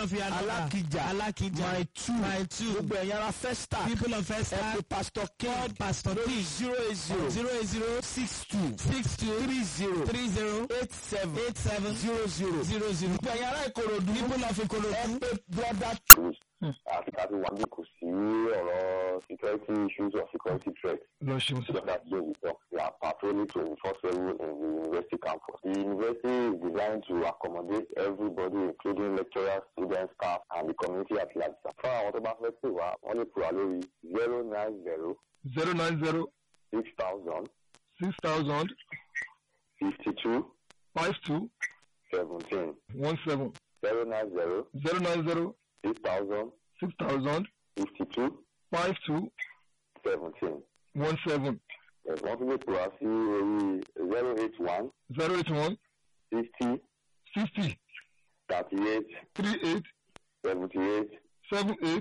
of Yanoba. Alákìjà. Alákìjà. my two My two. gbogbo ẹ̀yin ara festa People of First ẹ pe pastor king Pastor lórí King. zero eight zero Zero eight zero six two six two three zero three zero eight seven eight seven zero zero zero zero. gbogbo ẹ̀yin ara ìkòròdú People of ẹ Ikorodu. pe brother àti ká ti wá bí kò sí ọ̀rọ̀ security issues or security threats. lọ ṣeun So that's where we talk. We are patrolling 24-7 in the university campus. The university is designed to accommodate everybody, including lecturers, students, staff, and the community at large. Fún àwọn tó bá fẹ́ pè wá, wọ́n lè pè wá lórí zero nine zero zero nine zero six thousand six thousand fifty two five two seventeen one seven zero nine zero zero nine zero six thousand six thousand fifty two five two seventeen. one seven Wọ́n tún lè pè wá sí orí zero eight one zero eight one sixty sixty thirty eight three eight seventy eight seven eight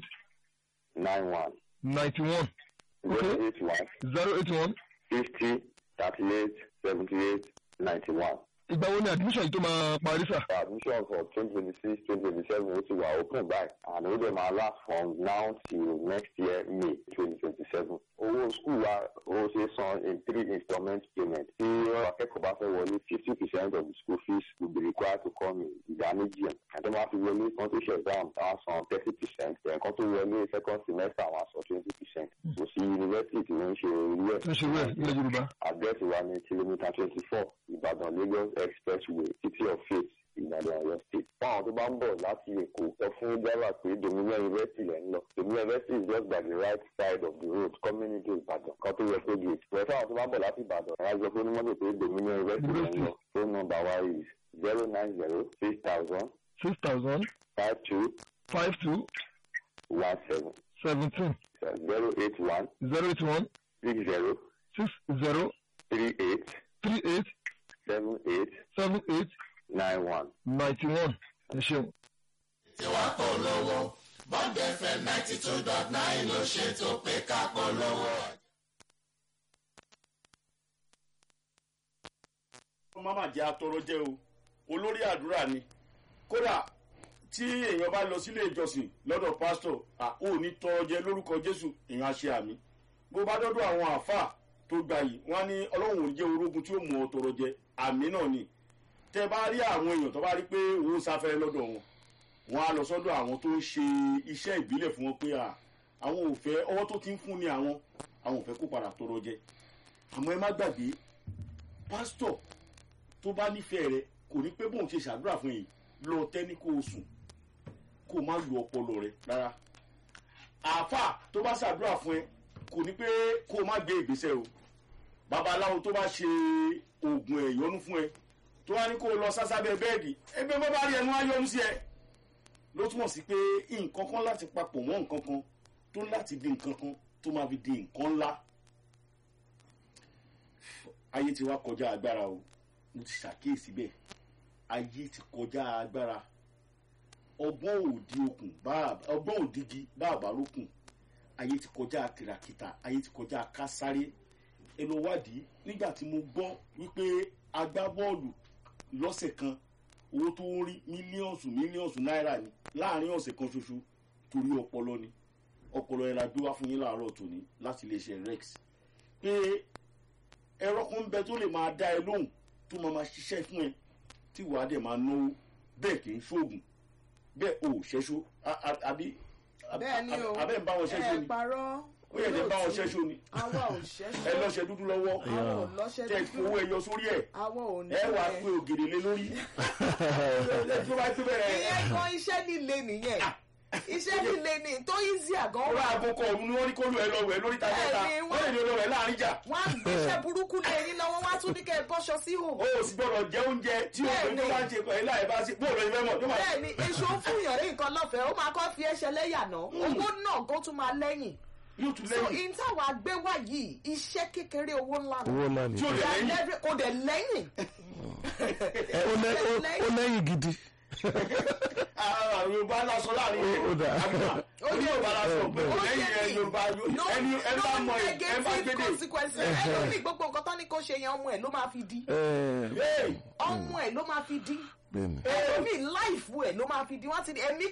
nine one. ninety one zero eight one zero eight one fifty thirty eight seventy eight ninety one. ìgbà wo ni admission yìí tó máa parí sà. admission for twenty twenty six twenty twenty seven ó ti wà open by and ó dẹ̀ máa last from now till next year may twenty twenty seven. owó school wa ó ṣe san in three installment payment. tí akẹ́kọ̀ọ́ bá fẹ́ wọlé fifty percent of the school fees will be required to come in ìdá méjì ẹ̀. àti máa fi wọlé kan tó ṣe exam àwọn san thirty percent ẹ̀kan tó wọlé second semester àwọn san twenty percent. kò sí yunifásitì tí wọ́n ń ṣe irú ẹ̀. tó ṣe wẹ̀ nílẹ̀ yorùbá. àdírẹ́sì wa ní kìlómítà twenty four ìbàdàn lagos expressway city of faith ìbàdàn ọ̀yọ́ state. fún àwọn tó bá ń bọ̀ láti èkó sọ fún driver pé dominion university lẹ́ ń lọ. dominion university is just by the right side of the road coming into ìbàdàn kan tó yẹ tó gate. pẹ̀lú àwọn tó bá ń bọ̀ láti ìbàdàn ẹ̀ á jọ pé onímọ̀tò pé dominion university lẹ́ ń lọ. phone number wa is zero nine zero six thousand six thousand five two five two one seven seventeen zero eight one zero eight one six zero six zero three eight three eight seven eight seven eight nine one. ninety one ẹ ṣeun. mama jẹ́ atọrọ jẹ́ o olórí àdúrà ni kódà tí èèyàn bá lọ sílé ìjọsìn lọ́dọ̀ pásítọ̀ à ó ní tọrọ jẹ lórúkọ jésù èèyàn á ṣe àmì bó bá dọ́dọ̀ àwọn àáfàá tó gbà yìí wọ́n á ní ọlọ́run ò ní jẹ́ orógun tí ó mú ọ tọrọ jẹ àmì náà ni tẹ bá rí àwọn èèyàn tó bá rí pé òun sáfẹ́rẹ́ lọ́dọ̀ wọn wọn á lọ sọ́dọ̀ àwọn tó ń ṣe iṣẹ́ ìbílẹ̀ fún wọn pé à àwọn ò fẹ́ ọwọ́ tó ti ń fún ni àwọn àwọn ò fẹ́ kó padà tọrọ jẹ àmọ́ ẹ má gbàgbé pásítọ̀ tó bá nífẹ̀ẹ́ rẹ kò ní pé bóun ṣe ṣàdúrà fún yìí lọ tẹ́ ní kó o sùn kó o má lu ọpọlọ rẹ rárá àáfà tó bá ṣàdúrà fún ẹ kò ní pé kó o má gbé ìgbésẹ̀ o babaláwo tó bá ṣe oògùn ẹ̀yọ́nú fún ẹ tó wá ní kó o lọ sásábẹ́ bẹ́ẹ̀dì ẹgbẹ́ bá bá rí ẹnu ayọ́nú sí ẹ ló túmọ̀ sí pé nǹkan kan láti papọ̀ mọ́ nǹkan kan tó láti di nǹkan kan tó máa fi di nǹkan ńlá ayé ti wá kọjá agbára o mo ti ṣàkíyèsí bẹ́ẹ̀ ayé ti kọjá agbára ọgbọ́n òdi okùn ọgbọ́n òdigi bá àbárókùn ayé ti kọjá kìràkìtà ayé ti kọjá kásáré ẹ lọ wádìí nígbà tí mo gbọ́ wípé agbábọ́ọ̀lù lọ́sẹ̀ kan owó tó ń rí mílíọ̀nsù mílíọ̀nsù náírà ni láàrin ọ̀sẹ̀ kan ṣoṣo torí ọpọlọ ni ọpọlọ yẹn la gbé wá fún yín láàárọ̀ tòní láti iléeṣẹ́ rex pé ẹ̀rọ kan ń bẹ tó lè máa dá ẹ lóhùn tó máa máa ṣiṣẹ́ fún ẹ tí wàá dẹ̀ máa náwó bẹ́ẹ̀ kì í ṣoògùn bẹ́ẹ̀ o ò ṣẹ́ṣó àbí bẹ́ẹ̀ ni o abẹ́ ń bá wọn ṣẹ́ṣó ẹ ni parọ́ ó yẹ kẹ́ bá wọn ṣẹ́ṣó ni àwa ò ṣẹ́ṣó ẹ lọ́ṣẹ dúdú lọ́wọ́ àwa ò lọ́ṣẹ́ tẹ dúdú fowó ẹyọ sórí ẹ àwa ò ní ẹ wà á pé ògèdè lé lórí tó bá pé bẹ́ẹ̀ ìyẹn kan iṣẹ́ líle nìyẹn iṣẹ́ líle ni tó easy àgọ́ ọ̀rọ̀ wà àgùnkọ ọ̀hún ni wọ́n ní kó lu ẹ lọ wẹ̀ lórí tajẹ́ta Bẹ́ẹ̀ ni, wọ́n lè ní olówẹ̀ láàrin jà wọ́n á gbéṣẹ́ burúkú lé yín lọ́wọ́ wọ́n á tún ní kẹ́ ẹ bọ́ṣọ sí hò o ò sì gbọ́dọ̀ jẹ oúnjẹ tí o Bẹ́ẹ̀ tó ni. bá ń ṣe pẹ̀lú láì bá sí bóòlù ìfẹ́ mọ̀ tó máa bẹ́ẹ̀ ni èso ń fún yàn ní nǹkan lọ́fẹ̀ẹ́ ó máa kọ́ fi ẹsẹ̀ lẹ́yà náà owó náà kó tún máa lẹ́yìn yóò tún so lẹ́yìn in táwa gbé wá yìí iṣẹ́ kékeré owó ńlá ni owó ńlá ni tí o lè Ìyá lẹ́yìn lẹ́rìí- kò dẹ̀ lẹ́yìn Ẹ, ó lẹ́- ó- ó lẹ́yìn gidi Ah, yorùbá lásán láàrin Ó- ó rẹ̀ dà. àbúrò ó ní yorùbá lásán pé kò Ó lẹ́yìn jẹ́ rẹ̀ ní yorùbá no ẹni ẹ bá no mọ ẹ ẹ bá negative gbédè consequences ẹlòmíì gbogbo nǹkan tán ní kó ṣe yẹn ọmọ ẹ̀ ló máa fi di Ẹ, Hey, ọmọ ẹ̀ ló máa fi di bẹ́ẹ̀ni ẹlòmíì láìfù ẹ̀ ló máa fi di wọ́n ti di ẹ̀mí